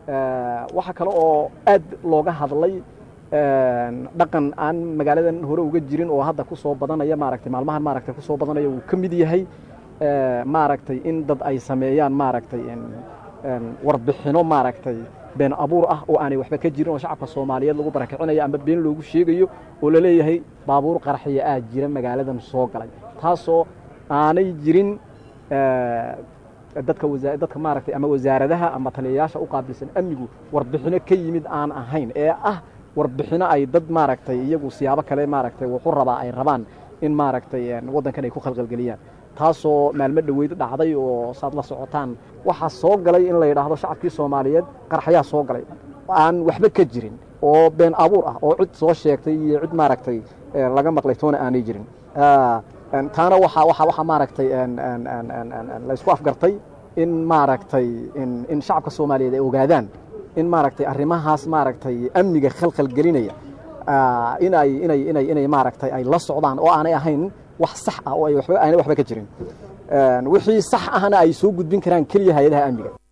waxaa kale oo aad looga hadlay dhaqan aan magaaladan hore uga jirin oo hadda ku soo badanaya maaragtay maalmahan maaragtay ku soo badanaya uu ka mid yahay maaragtay in dad ay sameeyaan maaragtay warbixino maaragtay been abuur ah oo aanay waxba ka jirin oo shacabka soomaaliyeed lagu barakicinayo ama been loogu sheegayo oo laleeyahay baabuur qaraxiya aa jira magaaladan soo galay taasoo aanay jirin dadka dadka maaragtay ama wasaaradaha ama taliyayaasha u qaabilsan amnigu warbixino ka yimid aan ahayn ee ah warbixino ay dad maaragtay iyagu siyaabo kale maaragtay wuxu rabaa ay rabaan in maaragtay waddankan ay ku khalqalgeliyaan taasoo maalmo dhoweyd dhacday oo saad la socotaan waxaa soo galay in la yidhaahdo shacabkii soomaaliyeed qarxayaa soo galay aan waxba ka jirin oo been abuur ah oo cid soo sheegtay iyo cid maaragtay laga maqlay toona aanay jirin taana waxa waxa waxa maaragtay la isku afgartay in maaragtay in shacabka soomaaliyeed ay ogaadaan in maaragtay arrimahaas maaragtay amniga khalkhal gelinaya inay inay inay inay maaragtay ay la socdaan oo aanay ahayn wax sax ah oo ay waxba aanay waxba ka jirin wixii sax ahna ay soo gudbin karaan keliya hay-adaha amniga